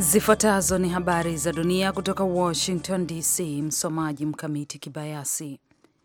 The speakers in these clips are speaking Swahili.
Zifuatazo ni habari za dunia kutoka Washington DC. Msomaji Mkamiti Kibayasi.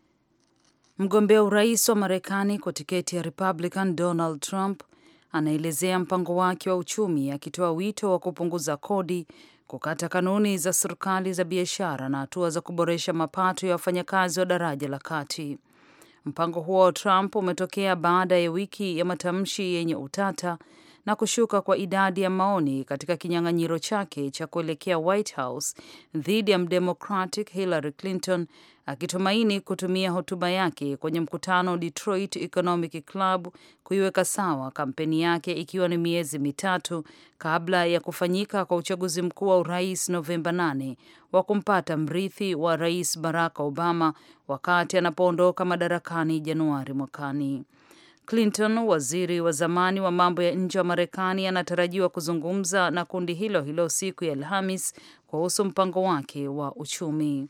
Mgombea urais wa Marekani kwa tiketi ya Republican Donald Trump anaelezea mpango wake wa uchumi akitoa wito wa kupunguza kodi, kukata kanuni za serikali za biashara na hatua za kuboresha mapato ya wafanyakazi wa daraja la kati. Mpango huo wa Trump umetokea baada ya wiki ya matamshi yenye utata na kushuka kwa idadi ya maoni katika kinyang'anyiro chake cha kuelekea White House dhidi ya mdemocratic Hillary Clinton, akitumaini kutumia hotuba yake kwenye mkutano Detroit Economic Club kuiweka sawa kampeni yake, ikiwa ni miezi mitatu kabla ya kufanyika kwa uchaguzi mkuu wa urais Novemba 8 wa kumpata mrithi wa rais Barack Obama wakati anapoondoka madarakani Januari mwakani. Clinton, waziri wa zamani wa mambo ya nje wa Marekani, anatarajiwa kuzungumza na kundi hilo hilo siku ya Alhamis kuhusu mpango wake wa uchumi.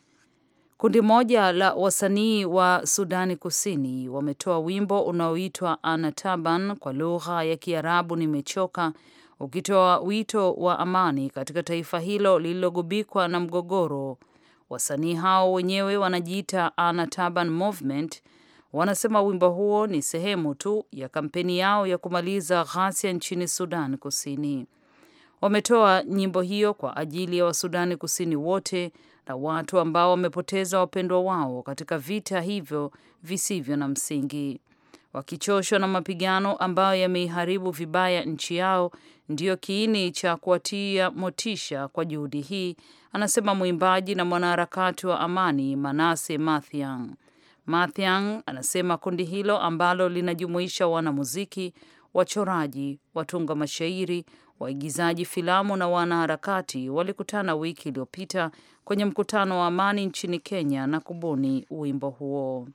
Kundi moja la wasanii wa Sudani Kusini wametoa wimbo unaoitwa Anataban kwa lugha ya Kiarabu nimechoka, ukitoa wito wa amani katika taifa hilo lililogubikwa na mgogoro. Wasanii hao wenyewe wanajiita Anataban Movement wanasema wimbo huo ni sehemu tu ya kampeni yao ya kumaliza ghasia nchini Sudan Kusini. Wametoa nyimbo hiyo kwa ajili ya Wasudani Kusini wote na watu ambao wamepoteza wapendwa wao katika vita hivyo visivyo na msingi, wakichoshwa na mapigano ambayo yameiharibu vibaya nchi yao. Ndiyo kiini cha kuwatia motisha kwa juhudi hii, anasema mwimbaji na mwanaharakati wa amani Manase Mathiang. Mathiang anasema kundi hilo ambalo linajumuisha wanamuziki, wachoraji, watunga mashairi, waigizaji filamu na wanaharakati walikutana wiki iliyopita kwenye mkutano wa amani nchini Kenya na kubuni wimbo huo.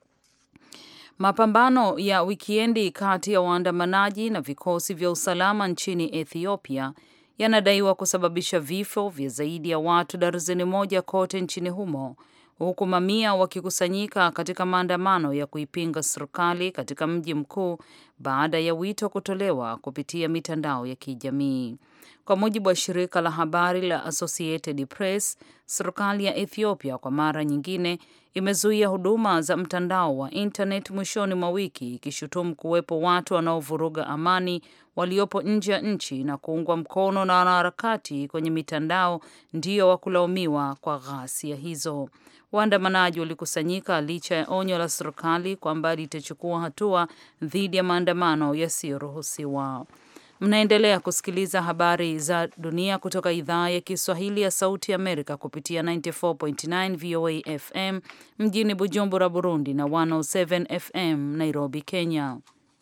Mapambano ya wikiendi kati ya waandamanaji na vikosi vya usalama nchini Ethiopia yanadaiwa kusababisha vifo vya zaidi ya watu darzeni moja kote nchini humo huku mamia wakikusanyika katika maandamano ya kuipinga serikali katika mji mkuu baada ya wito kutolewa kupitia mitandao ya kijamii. Kwa mujibu wa shirika la habari la Associated Press, serikali ya Ethiopia kwa mara nyingine imezuia huduma za mtandao wa internet mwishoni mwa wiki, ikishutumu kuwepo watu wanaovuruga amani waliopo nje ya nchi na kuungwa mkono na wanaharakati kwenye mitandao ndio wa kulaumiwa kwa ghasia hizo. Waandamanaji walikusanyika licha ya onyo la serikali kwamba litachukua hatua dhidi ya maandamano yasiyoruhusiwa. Mnaendelea kusikiliza habari za dunia kutoka idhaa ya Kiswahili ya Sauti Amerika kupitia 94.9 VOA FM mjini Bujumbura, Burundi na 107 FM Nairobi, Kenya.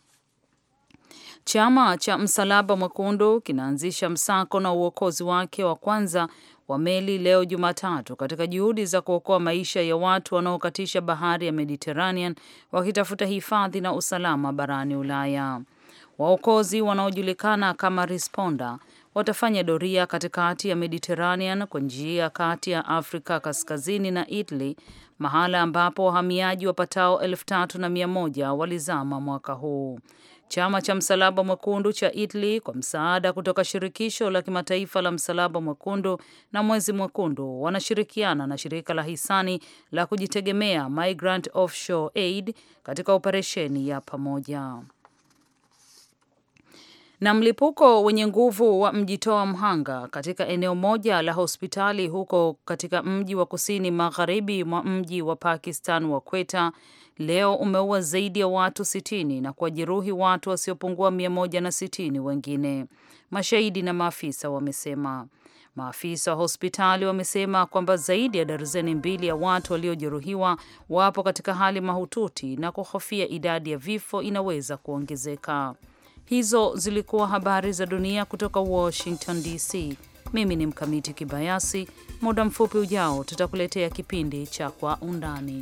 Chama cha Msalaba Mwekundu kinaanzisha msako na uokozi wake wa kwanza wa meli leo Jumatatu katika juhudi za kuokoa maisha ya watu wanaokatisha bahari ya Mediterranean wakitafuta hifadhi na usalama barani Ulaya. Waokozi wanaojulikana kama Responda watafanya doria katikati ya Mediterranean kwa njia kati ya Afrika Kaskazini na Italy, mahala ambapo wahamiaji wapatao elfu tatu na mia moja walizama mwaka huu. Chama cha Msalaba Mwekundu cha Italy kwa msaada kutoka Shirikisho la Kimataifa la Msalaba Mwekundu na Mwezi Mwekundu wanashirikiana na shirika la hisani la kujitegemea Migrant Offshore Aid katika operesheni ya pamoja. Na mlipuko wenye nguvu wa mjitoa mhanga katika eneo moja la hospitali huko katika mji wa kusini magharibi mwa mji wa Pakistan wa Quetta leo umeua zaidi ya watu sitini na kuwajeruhi watu wasiopungua mia moja na sitini wengine, mashahidi na maafisa wamesema. Maafisa wa hospitali wamesema kwamba zaidi ya darzeni mbili ya watu waliojeruhiwa wapo katika hali mahututi na kuhofia idadi ya vifo inaweza kuongezeka. Hizo zilikuwa habari za dunia kutoka Washington DC. Mimi ni Mkamiti Kibayasi. Muda mfupi ujao tutakuletea kipindi cha Kwa Undani.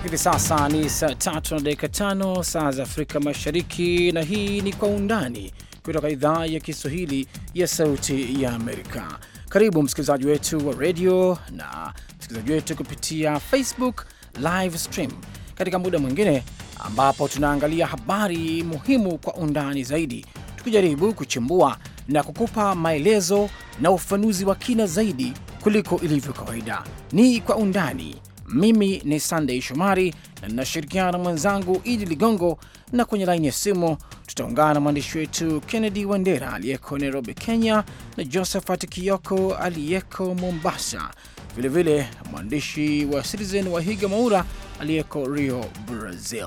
Hivi sasa ni saa tatu na dakika tano saa za Afrika Mashariki, na hii ni Kwa Undani kutoka idhaa ya Kiswahili ya Sauti ya Amerika. Karibu msikilizaji wetu wa redio na msikilizaji wetu kupitia Facebook live stream katika muda mwingine ambapo tunaangalia habari muhimu kwa undani zaidi, tukijaribu kuchimbua na kukupa maelezo na ufafanuzi wa kina zaidi kuliko ilivyo kawaida. Ni Kwa Undani. Mimi ni Sunday Shomari na ninashirikiana na mwenzangu Idi Ligongo, na kwenye laini ya simu tutaungana na mwandishi wetu Kennedy Wandera aliyeko Nairobi, Kenya, na Josephat Kioko aliyeko Mombasa, vilevile mwandishi wa Citizen wa Higa Maura aliyeko Rio, Brazil.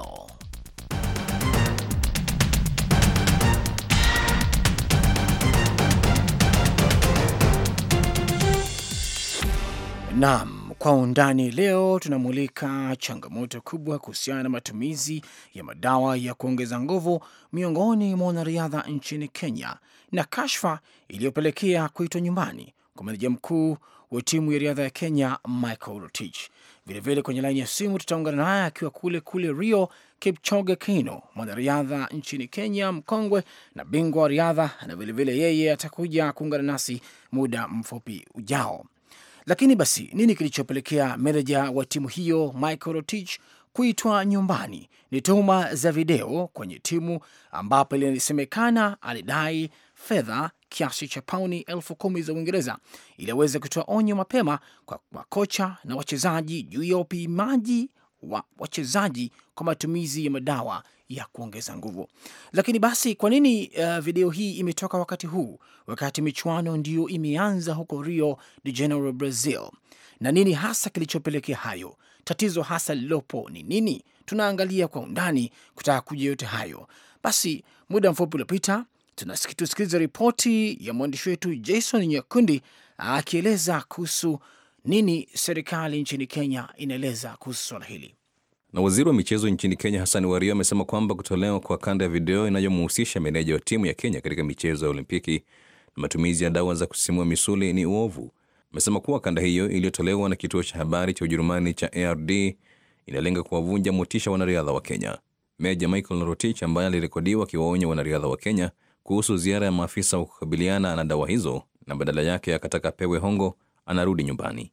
Naam, kwa undani leo tunamulika changamoto kubwa kuhusiana na matumizi ya madawa ya kuongeza nguvu miongoni mwa wanariadha nchini Kenya na kashfa iliyopelekea kuitwa nyumbani kwa meneja mkuu wa timu ya riadha ya Kenya Michael Rotich. Vilevile kwenye laini ya simu tutaungana naye akiwa kule kule Rio, Kipchoge Keino, mwanariadha nchini Kenya mkongwe na bingwa wa riadha, na vilevile yeye atakuja kuungana nasi muda mfupi ujao. Lakini basi nini kilichopelekea meneja wa timu hiyo Michael Rotich kuitwa nyumbani? Ni tuhuma za video kwenye timu ambapo ilisemekana alidai fedha kiasi cha pauni elfu kumi za Uingereza ili aweze kutoa onyo mapema kwa makocha na wachezaji juu ya upimaji wa wachezaji kwa matumizi ya madawa ya kuongeza nguvu. Lakini basi kwa nini uh, video hii imetoka wakati huu, wakati michuano ndiyo imeanza huko Rio de Janeiro, Brazil? Na nini hasa kilichopelekea hayo? Tatizo hasa lililopo ni nini? Tunaangalia kwa undani kutaka kuja yote hayo. Basi muda mfupi uliopita tusikiliza ripoti ya mwandishi wetu Jason Nyakundi akieleza kuhusu nini serikali nchini Kenya inaeleza kuhusu swala hili. Na waziri wa michezo nchini Kenya Hassan Wario amesema kwamba kutolewa kwa kanda ya video inayomhusisha meneja wa timu ya Kenya katika michezo ya Olimpiki na matumizi ya dawa za kusisimua misuli ni uovu. Amesema kuwa kanda hiyo iliyotolewa na kituo cha habari cha Ujerumani cha ARD inalenga kuwavunja motisha wanariadha wa Kenya. Meja Michael Rotich ambaye alirekodiwa akiwaonya wanariadha wa Kenya kuhusu ziara ya maafisa wa kukabiliana na dawa hizo na badala yake akataka pewe hongo, anarudi nyumbani.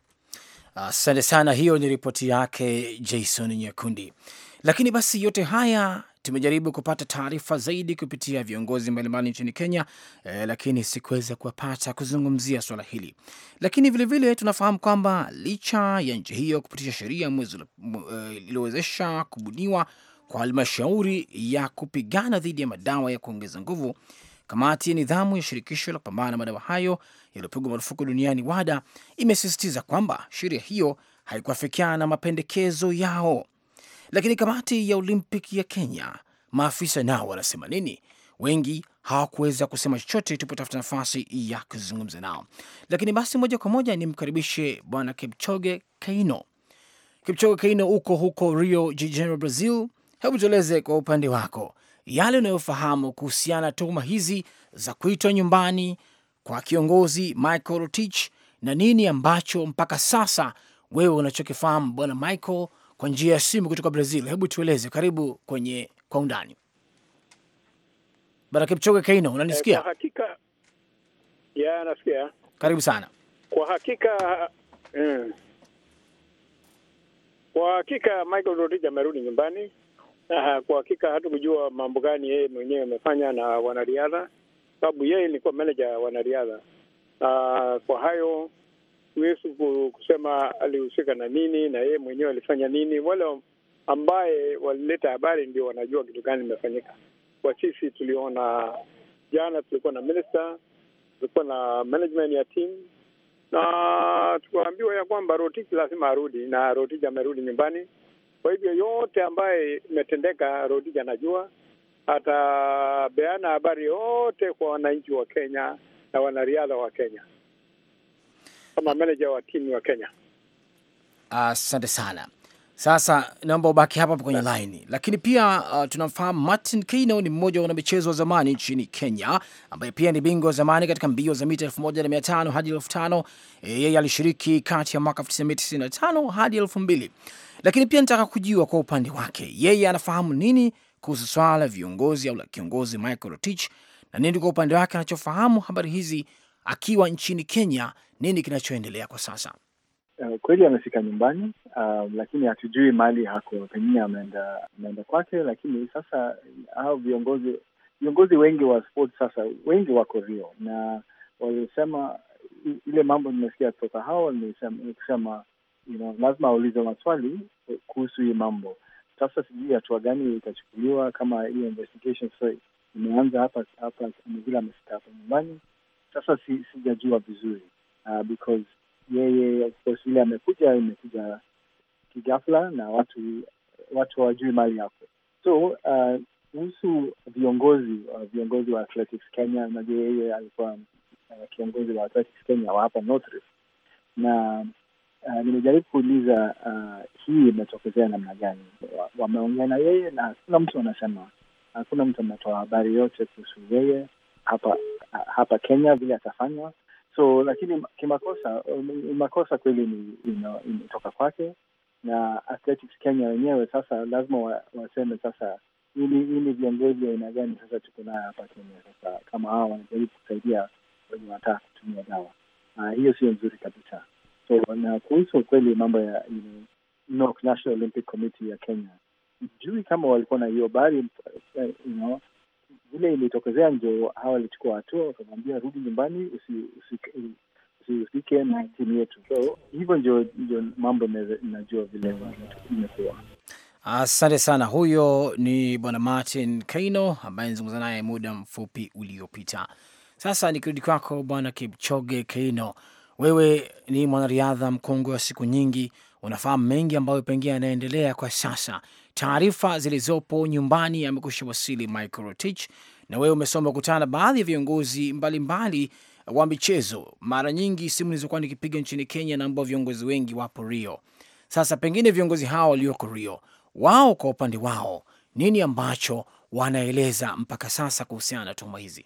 Asante uh, sana. Hiyo ni ripoti yake Jason Nyakundi. Lakini basi yote haya tumejaribu kupata taarifa zaidi kupitia viongozi mbalimbali nchini Kenya eh, lakini sikuweza kuwapata kuzungumzia swala hili. Lakini vilevile vile, tunafahamu kwamba licha ya nchi hiyo kupitisha sheria mwezi iliyowezesha kubuniwa kwa halmashauri ya kupigana dhidi ya madawa ya kuongeza nguvu, kamati ya nidhamu ya shirikisho la kupambana na madawa hayo yaliyopigwa marufuku duniani WADA imesisitiza kwamba sheria hiyo haikuafikiana na mapendekezo yao. Lakini kamati ya Olimpiki ya Kenya, maafisa nao wanasema nini? Wengi hawakuweza kusema chochote, tupotafuta nafasi ya kuzungumza nao. Lakini basi moja kwa moja nimkaribishe Bwana Kipchoge Keino. Kipchoge Keino, uko huko Rio de Janeiro, Brazil. Hebu tueleze kwa upande wako yale unayofahamu kuhusiana na tuhuma hizi za kuitwa nyumbani kwa kiongozi Michael Rotich na nini ambacho mpaka sasa wewe unachokifahamu bwana Michael kwa njia ya simu kutoka Brazil. Hebu tueleze, karibu kwenye kwa undani. Bwana Kipchoge Keino, unanisikia? Kwa hakika ya nasikia. Karibu sana. Kwa hakika mm, kwa hakika Michael Rotich amerudi nyumbani. Uh, kwa hakika hatukujua mambo gani yeye mwenyewe amefanya na wanariadha, sababu yeye ilikuwa manager ya wanariadha. Uh, kwa hayo huwezi kusema alihusika na nini na yeye mwenyewe alifanya nini. Wale ambaye walileta habari ndio wanajua kitu gani imefanyika. Kwa sisi tuliona jana, tulikuwa na minister, tulikuwa na management ya team na tukaambiwa ya kwamba Rotich lazima arudi, na Rotich amerudi nyumbani. Kwa hivyo yote ambaye imetendeka Rotich anajua, atabeana habari yote kwa wananchi wa Kenya na wanariadha wa Kenya kama manager wa timu wa Kenya. Asante uh, sana. Sasa naomba ubaki hapa kwenye laini, lakini pia uh, tunamfahamu Martin Keino ni mmoja wa wanamichezo wa zamani nchini Kenya, ambaye pia ni bingwa wa zamani katika mbio za mita elfu moja na mia tano hadi elfu tano Yeye alishiriki kati ya mwaka 1995 hadi elfu mbili lakini pia nataka kujua kwa upande wake yeye anafahamu nini kuhusu swala la viongozi au la kiongozi Michael Rotich, na nini kwa upande wake anachofahamu habari hizi akiwa nchini Kenya, nini kinachoendelea kwa sasa? Uh, kweli amefika nyumbani uh, lakini hatujui mali hako, pengine ameenda ameenda kwake. Lakini sasa hao viongozi viongozi wengi wa sport sasa wengi wako Rio na walisema ile mambo nimesikia kutoka hao ni kusema you know, lazima aulize maswali kuhusu hii mambo. Sasa sijui hatua gani itachukuliwa, kama hiyo investigation so imeanza hapa hapa vile amefika hapa nyumbani. Sasa si, sijajua vizuri uh, because yeye of course vile amekuja imekuja kigafla na watu watu hawajui mali yako. So kuhusu uh, viongozi uh, viongozi wa Athletics Kenya, unajua yeye alikuwa uh, kiongozi wa Athletics Kenya wa hapa North Rift na uh, nimejaribu kuuliza uh, hii imetokezea namna gani? Wameongea na yeye na hakuna mtu anasema, hakuna mtu ametoa habari yote kuhusu yeye hapa hapa Kenya vile atafanywa so lakini kimakosa makosa kweli ni imetoka kwake na Athletics Kenya wenyewe sasa lazima wa, waseme sasa hii ni viongozi wa aina gani sasa tuko nayo hapa Kenya sasa kama hawa wanajaribu kusaidia wenye wanataka kutumia dawa uh, hiyo sio nzuri kabisa so na kuhusu kweli mambo ya you know, NOC, National Olympic Committee ya Kenya sijui kama walikuwa na hiyo bari you know, vile ilitokezea ndio hawa walichukua hatua wakamwambia rudi nyumbani usihusike na timu yetu. So hivyo ndio ndio mambo inajua vile imekuwa. Asante sana. Huyo ni bwana Martin Kaino ambaye nizungumza naye muda mfupi uliopita. Sasa nikirudi kwako bwana Kipchoge Keino, wewe ni mwanariadha mkongwe wa siku nyingi, unafahamu mengi ambayo pengine yanaendelea kwa sasa. Taarifa zilizopo nyumbani amekusha wasili Michael Rotich, na wewe umesoma kutana na baadhi ya viongozi mbalimbali wa michezo. Mara nyingi simu nilizokuwa nikipiga nchini Kenya na ambao viongozi wengi wapo Rio. Sasa pengine viongozi hao walioko Rio, wao kwa upande wao, nini ambacho wanaeleza mpaka sasa kuhusiana na tuhuma hizi?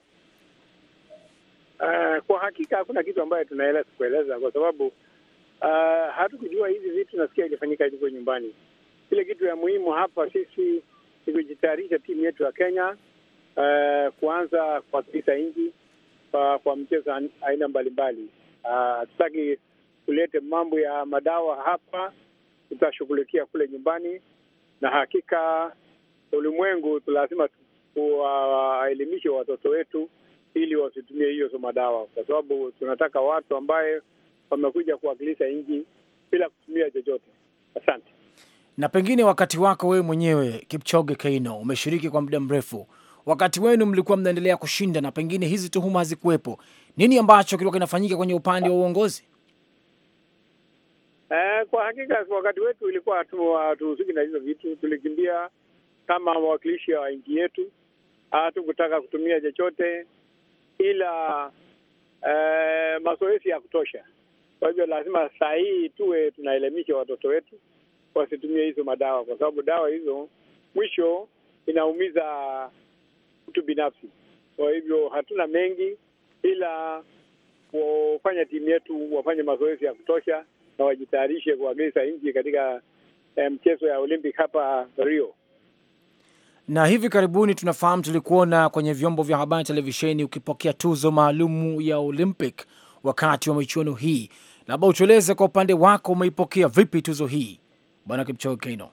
Uh, kwa hakika hakuna kitu ambayo tunaeleza kueleza kwa sababu uh, hatukujua hizi vitu, nasikia ilifanyika hivyo nyumbani. Kile kitu ya muhimu hapa sisi ni kujitayarisha timu yetu ya Kenya uh, kuanza kuwakilisha nchi uh, kwa mchezo aina mbalimbali. Hatutaki uh, kulete mambo ya madawa hapa, tutashughulikia kule nyumbani, na hakika ulimwengu lazima tuwaelimishe uh, watoto wetu ili wasitumie hiyo so madawa, kwa sababu tunataka watu ambaye wamekuja kuwakilisha nchi bila kutumia chochote. Asante. Na pengine wakati wako wewe mwenyewe Kipchoge Keino, umeshiriki kwa muda mrefu, wakati wenu mlikuwa mnaendelea kushinda na pengine hizi tuhuma hazikuwepo, nini ambacho kilikuwa kinafanyika kwenye upande wa uongozi? Eh, kwa hakika wakati wetu ilikuwa hatuhusiki na hizo vitu, tulikimbia kama wawakilishi wa nchi yetu, hatukutaka kutumia chochote ila eh, mazoezi ya kutosha. Kwa hivyo lazima saa hii tuwe tunaelimisha watoto wetu wasitumie hizo madawa, kwa sababu dawa hizo mwisho inaumiza mtu binafsi. Kwa hivyo hatuna mengi, ila kufanya timu yetu wafanye mazoezi ya kutosha na wajitayarishe kuwakilisha nchi katika eh, mchezo ya Olympic hapa Rio na hivi karibuni tunafahamu, tulikuona kwenye vyombo vya habari televisheni ukipokea tuzo maalumu ya Olympic wakati wa michuano hii. Labda utueleze kwa upande wako, umeipokea vipi tuzo hii, bwana Kipchoge Keino?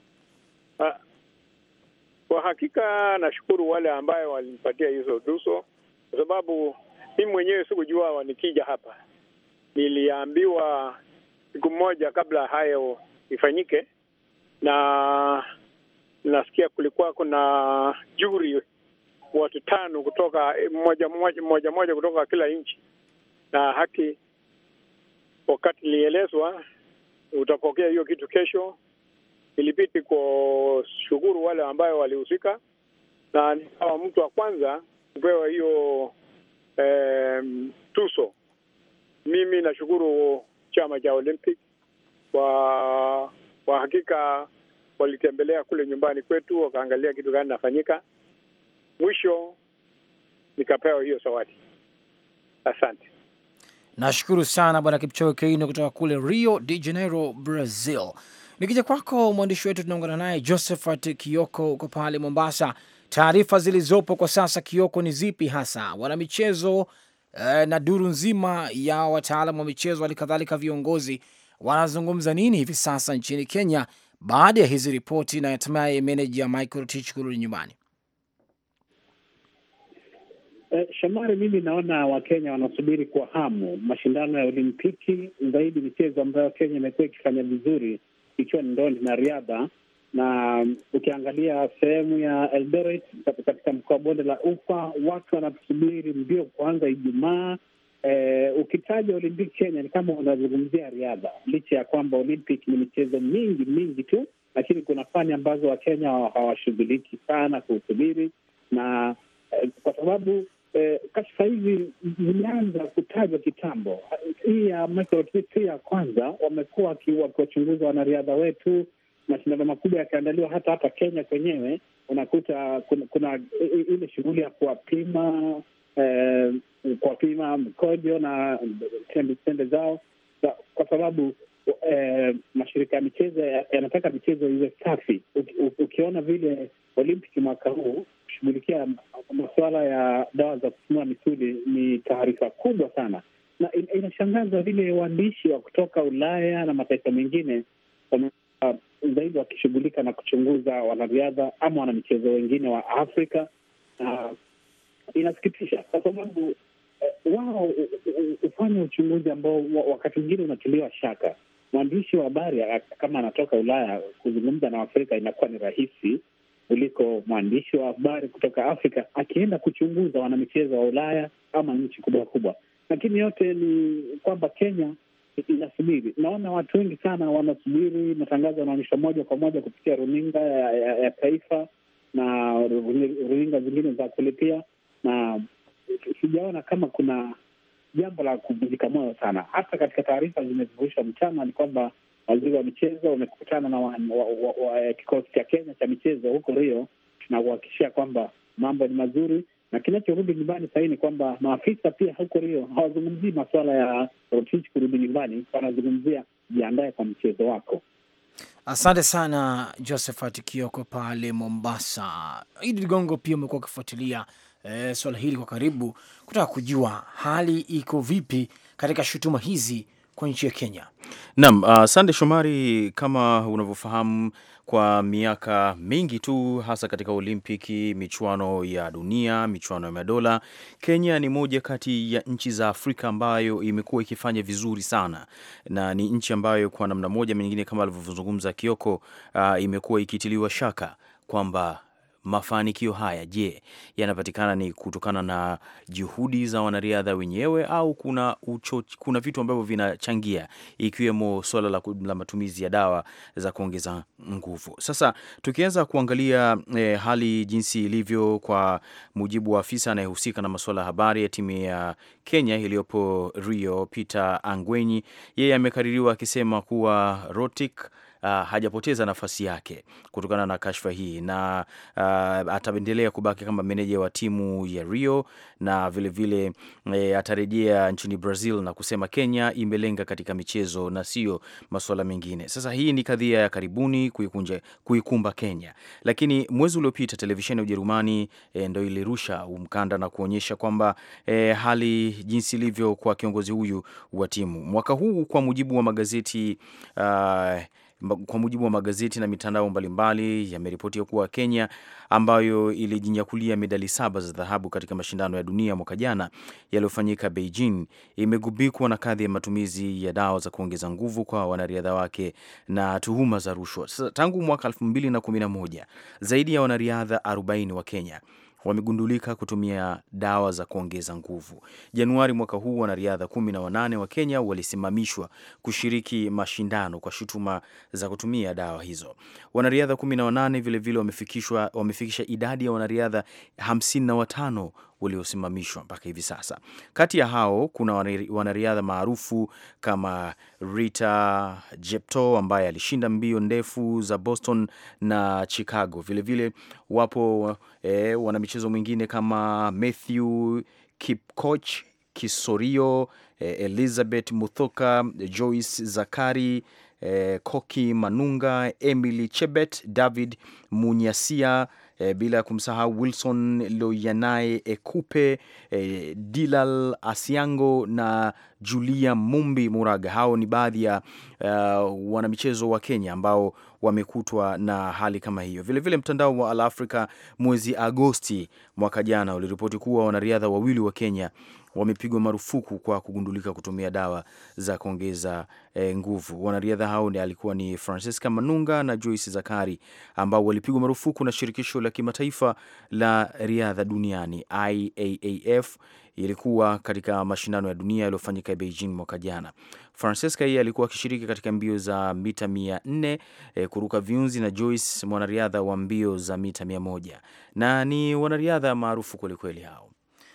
Kwa hakika nashukuru wale ambayo walinipatia hizo tuzo, kwa sababu mimi mwenyewe sikujua nikija hapa. Niliambiwa siku moja kabla hayo ifanyike, na nasikia kulikuwa kuna juri watu tano kutoka moja moja moja moja kutoka kila nchi, na haki, wakati nilielezwa utapokea hiyo kitu kesho, ilibidi kushukuru wale ambayo walihusika, na nikawa mtu wa kwanza kupewa hiyo eh, tuso. Mimi nashukuru chama cha Olympic kwa kwa hakika walitembelea kule nyumbani kwetu, wakaangalia kitu gani nafanyika. Mwisho nikapewa hiyo zawadi. Asante. Nashukuru sana Bwana Kipchoge Keino kutoka kule Rio de Janeiro, Brazil. Nikija kwako mwandishi wetu tunaungana naye Josephat Kioko uko pale Mombasa. Taarifa zilizopo kwa sasa, Kioko, ni zipi hasa? Wanamichezo eh, na duru nzima ya wataalamu wa michezo, hali kadhalika viongozi wanazungumza nini hivi sasa nchini Kenya baada ya hizi ripoti na hatimaye meneja Michael Rotich kurudi nyumbani? Eh, Shomari, mimi naona Wakenya wanasubiri kwa hamu mashindano ya Olimpiki, zaidi michezo ambayo Kenya imekuwa ikifanya vizuri ikiwa ni ndondi na riadha. Na ukiangalia sehemu ya Eldoret katika mkoa wa bonde la Ufa, watu wanasubiri mbio kuanza Ijumaa. Eh, ukitaja Olimpiki Kenya ni kama unazungumzia riadha, licha ya kwamba Olympic ni michezo mingi mingi tu, lakini kuna fani ambazo Wakenya hawashughuliki sana kuhubiri na eh, kwa sababu eh, kashfa hizi zimeanza kutajwa kitambo. Hii ya Michael Rotich ya kwanza, wamekuwa wakiwachunguza wanariadha wetu, mashindano makubwa yakiandaliwa hata hapa Kenya kwenyewe, unakuta kuna, kuna ile shughuli ya kuwapima eh, kuwapima mkojo na tembe zao, kwa sababu eh, mashirika ya michezo yanataka michezo iwe safi. Ukiona vile Olimpiki mwaka huu kushughulikia masuala ya dawa za kusimua misuli ni taarifa kubwa sana, na inashangaza vile waandishi wa kutoka Ulaya na mataifa mengine wamekuwa zaidi wakishughulika na kuchunguza wanariadha ama wanamichezo wengine wa Afrika. Uh, inasikitisha kwa sababu uh, wao hufanya uchunguzi ambao wakati mwingine unatiliwa shaka. Mwandishi wa habari kama anatoka Ulaya kuzungumza na Afrika inakuwa ni rahisi kuliko mwandishi wa habari kutoka Afrika akienda kuchunguza wanamichezo wa Ulaya ama nchi kubwa kubwa. Lakini yote ni kwamba Kenya inasubiri. Naona watu wengi sana wanasubiri matangazo yanaonyeshwa moja kwa moja kupitia runinga ya, ya, ya taifa na runinga zingine za kulipia, na sijaona kama kuna jambo la kuvunjika moyo sana. Hata katika taarifa zimevurushwa mchana ni kwamba waziri wa michezo wamekutana na kikosi cha Kenya cha michezo huko Rio. Tunauhakikishia kwamba mambo ni mazuri, na kinachorudi nyumbani sahii ni kwamba maafisa pia huko Rio hawazungumzii masuala ya Rotich kurudi nyumbani, wanazungumzia jiandae kwa mchezo wako. Asante sana Josephat Kioko pale Mombasa. Idi Ligongo, pia umekuwa ukifuatilia eh, swala hili kwa karibu, kutaka kujua hali iko vipi katika shutuma hizi kwa nchi ya Kenya. Naam, uh, Sande Shomari, kama unavyofahamu kwa miaka mingi tu hasa katika Olimpiki, michuano ya dunia, michuano ya madola, Kenya ni moja kati ya nchi za Afrika ambayo imekuwa ikifanya vizuri sana, na ni nchi ambayo kwa namna moja nyingine, kama alivyozungumza Kioko, uh, imekuwa ikitiliwa shaka kwamba mafanikio haya je, yanapatikana ni kutokana na juhudi za wanariadha wenyewe au kuna ucho, kuna vitu ambavyo vinachangia ikiwemo swala la, la matumizi ya dawa za kuongeza nguvu. Sasa tukianza kuangalia eh, hali jinsi ilivyo kwa mujibu wa afisa anayehusika na masuala ya habari ya timu ya Kenya iliyopo Rio, Peter Angwenyi, yeye amekaririwa akisema kuwa Rotich Uh, hajapoteza nafasi yake kutokana na kashfa hii na uh, ataendelea kubaki kama meneja wa timu ya Rio na vilevile vile, e, atarejea nchini Brazil na kusema Kenya imelenga katika michezo na sio masuala mengine. Sasa hii ni kadhia ya karibuni kuikunja, kuikumba Kenya, lakini mwezi uliopita televisheni ya Ujerumani e, ndo ilirusha mkanda na kuonyesha kwamba e, hali jinsi ilivyo kwa kiongozi huyu wa timu mwaka huu kwa mujibu wa magazeti uh, kwa mujibu wa magazeti na mitandao mbalimbali yameripotia kuwa Kenya ambayo ilijinyakulia medali saba za dhahabu katika mashindano ya dunia mwaka jana yaliyofanyika Beijing imegubikwa na kadhi ya matumizi ya dawa za kuongeza nguvu kwa wanariadha wake na tuhuma za rushwa. Sasa tangu mwaka 2011 zaidi ya wanariadha 40 wa Kenya wamegundulika kutumia dawa za kuongeza nguvu. Januari mwaka huu wanariadha kumi na wanane wa Kenya walisimamishwa kushiriki mashindano kwa shutuma za kutumia dawa hizo. Wanariadha kumi na wanane vilevile wamefikishwa wamefikisha idadi ya wanariadha hamsini na watano waliosimamishwa mpaka hivi sasa. Kati ya hao kuna wanariadha maarufu kama Rita Jepto ambaye alishinda mbio ndefu za Boston na Chicago. Vilevile vile, wapo eh, wanamichezo mwingine kama Matthew Kipkoch Kisorio, eh, Elizabeth Muthoka, Joyce Zakari, eh, Koki Manunga, Emily Chebet, David Munyasia, eh, bila ya kumsahau Wilson Loyanae Ekupe, eh, Dilal Asiango na Julia Mumbi Muraga. Hao ni baadhi ya uh, wanamichezo wa Kenya ambao wamekutwa na hali kama hiyo. Vilevile vile mtandao wa Al Africa mwezi Agosti mwaka jana uliripoti kuwa wanariadha wawili wa Kenya wamepigwa marufuku kwa kugundulika kutumia dawa za kuongeza e, nguvu. Wanariadha hao ni alikuwa ni Francisca Manunga na Joyce Zakari ambao walipigwa marufuku na shirikisho la kimataifa la riadha duniani IAAF. Ilikuwa katika mashindano ya dunia yaliyofanyika Beijing mwaka jana. Francesca yeye alikuwa akishiriki katika mbio za mita mia nne e, kuruka viunzi na Joyce mwanariadha wa mbio za mita mia moja na ni wanariadha maarufu kwelikweli hao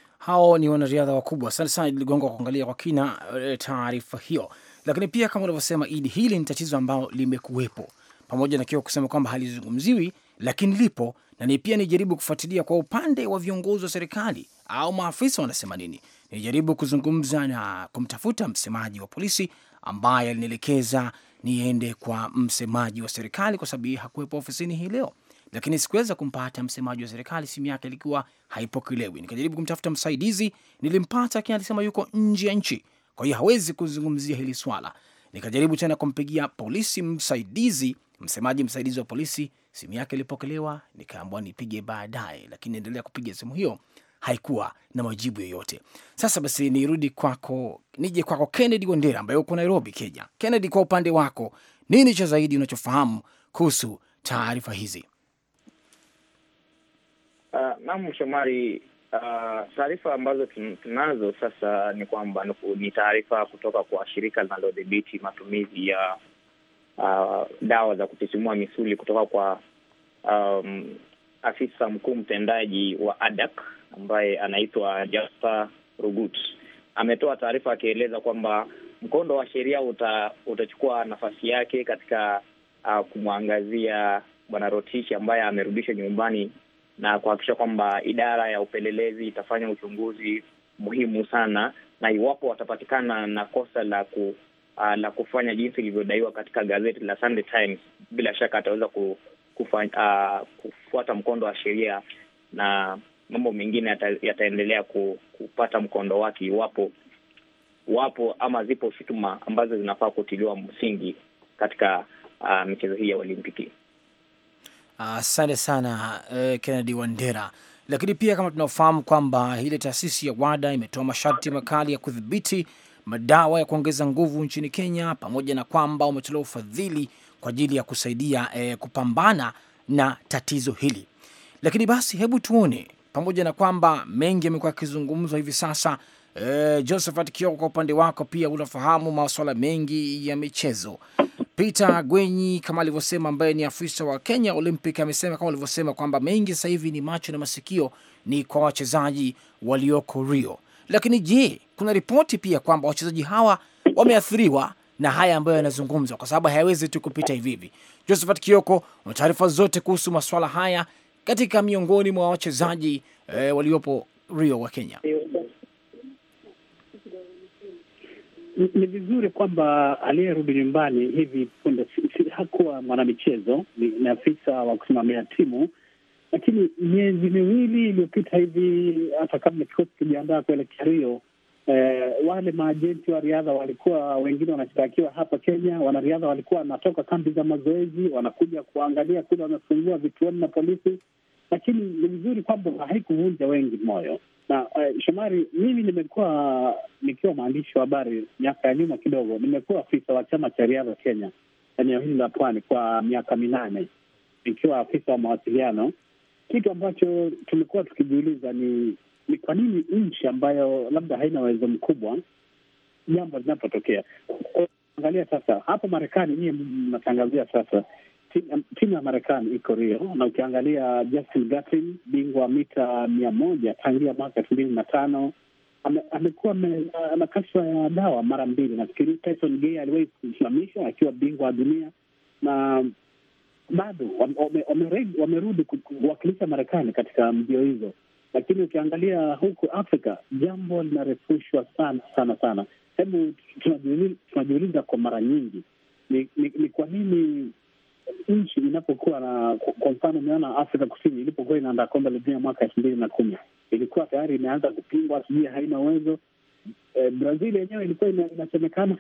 hao ni wanariadha wakubwa. Asante sana Idi Ligongo kuangalia kwa kina taarifa hiyo. Lakini pia kama unavyosema Idi, hili ni tatizo ambalo limekuwepo, pamoja na kiwa kusema kwamba halizungumziwi, lakini lipo na ni pia nijaribu kufuatilia kwa upande wa viongozi wa serikali au maafisa wanasema nini. Nijaribu kuzungumza na kumtafuta msemaji wa polisi ambaye alinielekeza niende kwa msemaji wa serikali, kwa sababu hakuwepo ofisini hii leo lakini sikuweza kumpata msemaji wa serikali, simu yake ilikuwa haipokelewi. Nikajaribu kumtafuta msaidizi, nilimpata, lakini alisema yuko nje ya nchi, kwa hiyo hawezi kuzungumzia hili swala. Nikajaribu tena kumpigia polisi msaidizi, msemaji msaidizi wa polisi, simu yake ilipokelewa, nikaambiwa nipige baadaye, lakini endelea kupiga simu hiyo haikuwa na majibu yoyote. Sasa basi nirudi kwako, nije kwako Kennedy Wandera ambaye uko Nairobi, Kenya. Kennedy, kwa upande wako, nini cha zaidi unachofahamu kuhusu taarifa hizi? Uh, naam Shomari, uh, taarifa ambazo tunazo sasa ni kwamba ni taarifa kutoka kwa shirika linalodhibiti matumizi ya uh, dawa za kusisimua misuli kutoka kwa um, afisa mkuu mtendaji wa ADAK ambaye anaitwa Jasper Rugut. Ametoa taarifa akieleza kwamba mkondo wa sheria uta, utachukua nafasi yake katika uh, kumwangazia Bwana Rotishi ambaye amerudishwa nyumbani na kuhakikisha kwamba idara ya upelelezi itafanya uchunguzi muhimu sana, na iwapo watapatikana na kosa la ku, uh, la kufanya jinsi ilivyodaiwa katika gazeti la Sunday Times, bila shaka ataweza ku, kufa, uh, kufuata mkondo wa sheria na mambo mengine yata, yataendelea ku, kupata mkondo wake iwapo wapo ama zipo shutuma ambazo zinafaa kutiliwa msingi katika uh, michezo hii ya Olimpiki. Asante uh, sana uh, Kennedy Wandera. Lakini pia kama tunaofahamu kwamba ile taasisi ya WADA imetoa masharti makali ya kudhibiti madawa ya kuongeza nguvu nchini Kenya, pamoja na kwamba umetolewa ufadhili kwa ajili ya kusaidia eh, kupambana na tatizo hili. Lakini basi hebu tuone, pamoja na kwamba mengi yamekuwa yakizungumzwa hivi sasa eh, Josephat Kioko, kwa upande wako pia unafahamu masuala mengi ya michezo. Peter Gwenyi kama alivyosema, ambaye ni afisa wa Kenya Olympic, amesema kama alivyosema kwamba mengi sasa hivi ni macho na masikio ni kwa wachezaji walioko Rio. Lakini je, kuna ripoti pia kwamba wachezaji hawa wameathiriwa na haya ambayo yanazungumzwa, kwa sababu hayawezi tu kupita hivi hivi. Josephat Kioko, una taarifa zote kuhusu masuala haya katika miongoni mwa wachezaji eh, waliopo Rio wa Kenya? Ni vizuri kwamba aliyerudi nyumbani hivi punde si hakuwa mwanamichezo, ni afisa wa kusimamia timu, lakini miezi miwili iliyopita hivi, hata kabla kikosi kijiandaa kuelekea Rio, eh, wale maajenti wa riadha walikuwa wengine wanashtakiwa hapa Kenya. Wanariadha walikuwa wanatoka kambi za mazoezi, wanakuja kuangalia kule, wamefungua vituoni na polisi, lakini ni vizuri kwamba haikuvunja wengi moyo na uh, Shomari, mimi nimekuwa nikiwa mwandishi wa habari miaka ya nyuma kidogo, nimekuwa afisa wa chama cha riadha Kenya eneo hili la pwani kwa miaka minane nikiwa afisa wa mawasiliano. Kitu ambacho tumekuwa tukijiuliza ni ni kwa nini nchi ambayo labda haina uwezo mkubwa, jambo linapotokea. Angalia sasa hapa Marekani, nyie mnatangazia sasa timu ya Marekani iko Rio, na ukiangalia Justin Gatlin, bingwa wa mita mia moja tangia mwaka elfu mbili na tano amekuwa na kashfa ya dawa mara mbili. Nafikiri Tyson Gay aliwahi kusimamishwa akiwa bingwa wa dunia na bado wamerudi kuwakilisha Marekani katika mbio hizo, lakini ukiangalia huku Afrika jambo linarefushwa sana sana sana. Hebu tunajiuliza kwa mara nyingi ni, ni, ni kwa nini nchi inapokuwa na kwa mfano, umeona Afrika Kusini ilipokuwa inaandaa kombe la dunia mwaka elfu mbili na kumi ilikuwa tayari imeanza kupingwa, sijui haina uwezo. E, Brazil yenyewe ilikuwa inasemekana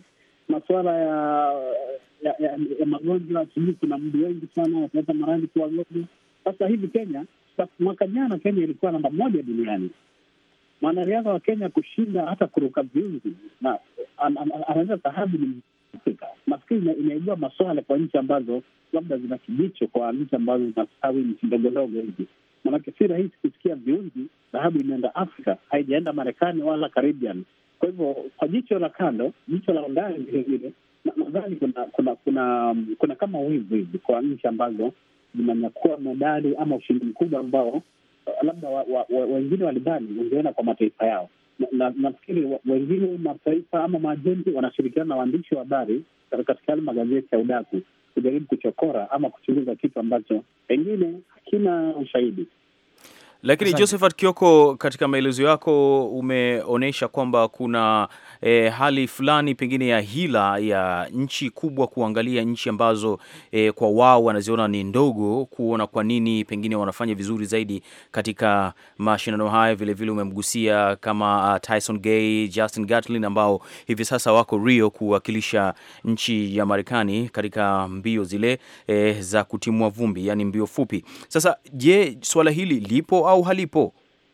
masuala ya ya, ya, ya magonjwa, sijui kuna mdu wengi sana wataleta maradhi kwa wagonjwa. Sasa hivi Kenya, mwaka jana Kenya ilikuwa namba moja duniani. Mwanariadha wa Kenya kushinda hata kuruka viunzi na anaweza dhahabu ni Afrika. Nafikiri inaibua maswala kwa nchi ambazo labda zina kijicho, kwa nchi ambazo zinastawi, nchi ndogo ndogo hivi, manake si rahisi kusikia viunzi dhahabu imeenda Afrika, haijaenda Marekani wala Caribbean. Kwa hivyo kwa jicho la kando, jicho la undani vilevile, nadhani kuna kuna kuna kuna kama wivu hivi kwa nchi ambazo zinanyakua medali ama ushindi mkubwa ambao labda wengine walidhani ungeenda kwa mataifa yao na nafikiri wengine mataifa ama maajenti wanashirikiana na waandishi wa habari katika yale magazeti ya udaku kujaribu kuchokora ama kuchunguza kitu ambacho pengine hakina ushahidi. Lakini Josephat Kioko, katika maelezo yako umeonyesha kwamba kuna e, hali fulani pengine ya hila ya nchi kubwa kuangalia nchi ambazo e, kwa wao wanaziona ni ndogo, kuona kwa nini pengine wanafanya vizuri zaidi katika mashindano haya. Vilevile umemgusia kama uh, Tyson Gay, Justin Gatlin ambao hivi sasa wako Rio kuwakilisha nchi ya Marekani katika mbio zile e, za kutimua vumbi, yani mbio fupi. Sasa je, swala hili lipo au halipo?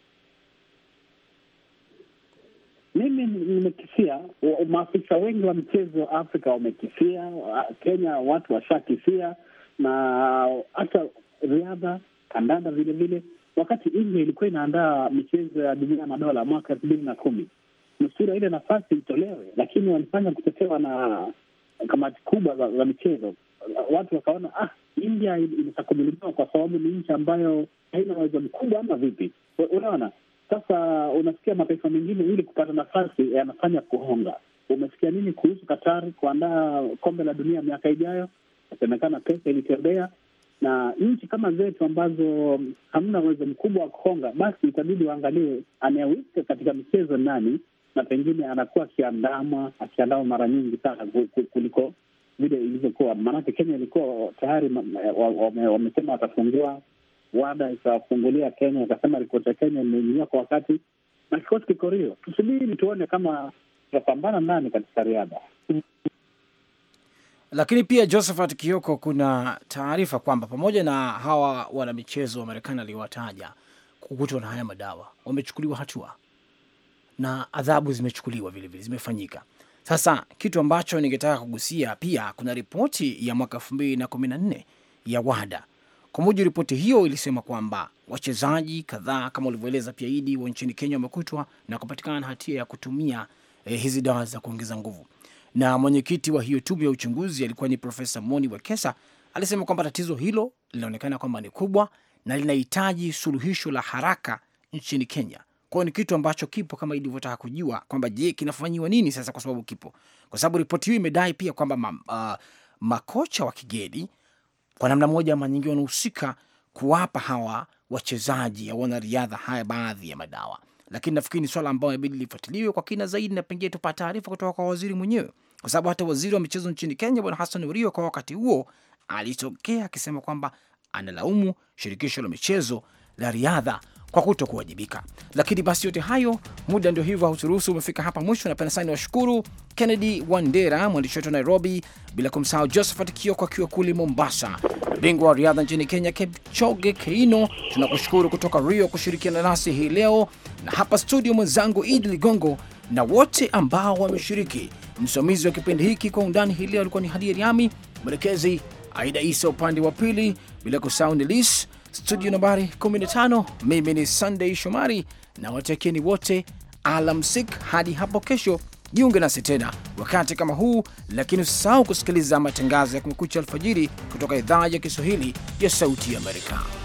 Mimi nimekisia, maafisa wengi wa michezo Afrika wamekisia, Kenya watu washakisia, na hata riadha, kandanda vile vile. Wakati India ilikuwa inaandaa michezo ya dunia ya madola mwaka elfu mbili na kumi nusura ile nafasi itolewe, lakini walifanya kutetewa na kamati kubwa za, za michezo. Watu wakaona ah, India itakumiliwa kwa sababu ni nchi ambayo haina uwezo mkubwa ama vipi? Unaona, sasa unasikia mataifa mengine ili kupata nafasi yanafanya kuhonga. Umesikia nini kuhusu Katari kuandaa kombe la dunia miaka ijayo? Inasemekana pesa ilitembea, na nchi kama zetu ambazo hamna uwezo mkubwa wa kuhonga, basi itabidi waangalie anayewika katika michezo nani, na pengine anakuwa akiandama akiandama mara nyingi sana kuliko vile ilivyokuwa. Maanake Kenya ilikuwa tayari wamesema watafungua WADA ikafungulia Kenya, ikasema ripoti ya Kenya imeingia kwa wakati na kikosi kiko Rio. Tusubiri tuone kama tutapambana nani katika riadha. Lakini pia Josephat Kioko, kuna taarifa kwamba pamoja na hawa wanamichezo wa Marekani aliowataja kukutwa na haya madawa, wamechukuliwa hatua na adhabu zimechukuliwa vilevile, zimefanyika. Sasa kitu ambacho ningetaka kugusia pia, kuna ripoti ya mwaka elfu mbili na kumi na nne ya WADA. Kwa mujibu ripoti hiyo ilisema kwamba wachezaji kadhaa kama ulivyoeleza pia Idi wa nchini Kenya wamekutwa na kupatikana na hatia ya kutumia eh, hizi dawa za kuongeza nguvu, na mwenyekiti wa hiyo tume ya uchunguzi alikuwa ni Profesa Moni Wekesa. Alisema kwamba tatizo hilo linaonekana kwamba ni kubwa na linahitaji suluhisho la haraka nchini Kenya. Kwa hiyo ni kitu ambacho kipo kama ilivyotaka kujua kwamba je, kinafanyiwa nini sasa, kwa sababu kipo, kwa sababu ripoti hiyo imedai pia kwamba ma, uh, makocha wa kigeni kwa namna moja ama nyingine wanahusika kuwapa hawa wachezaji au wanariadha haya baadhi ya madawa, lakini nafikiri ni swala ambayo inabidi lifuatiliwe kwa kina zaidi, na pengine tupata taarifa kutoka kwa waziri mwenyewe, kwa sababu hata waziri wa michezo nchini Kenya Bwana Hassan Urio kwa wakati huo alitokea akisema kwamba analaumu shirikisho la michezo la riadha kwa kuto kuwajibika. Lakini basi yote hayo, muda ndio hivyo hauturuhusu. Umefika hapa mwisho. Napenda sana niwashukuru Kennedy Wandera, mwandishi wetu wa Nairobi, bila kumsahau Josephat Kioko akiwa kule Mombasa, bingwa wa riadha nchini Kenya Kipchoge Keino. Tunakushukuru kutoka Rio kushirikiana nasi hii leo, na hapa studio mwenzangu Idi Ligongo na wote ambao wameshiriki. Msimamizi wa kipindi hiki kwa undani hii leo alikuwa ni Hadia Riami, mwelekezi Aida Isa upande wa pili, bila kusahau Nilis studio nambari 15. Mimi ni Sunday Shomari na watakieni wote alamsik hadi hapo kesho Jiunge nasi tena wakati kama huu, lakini usisahau kusikiliza matangazo ya Kumekucha alfajiri kutoka idhaa ya Kiswahili ya Sauti ya Amerika.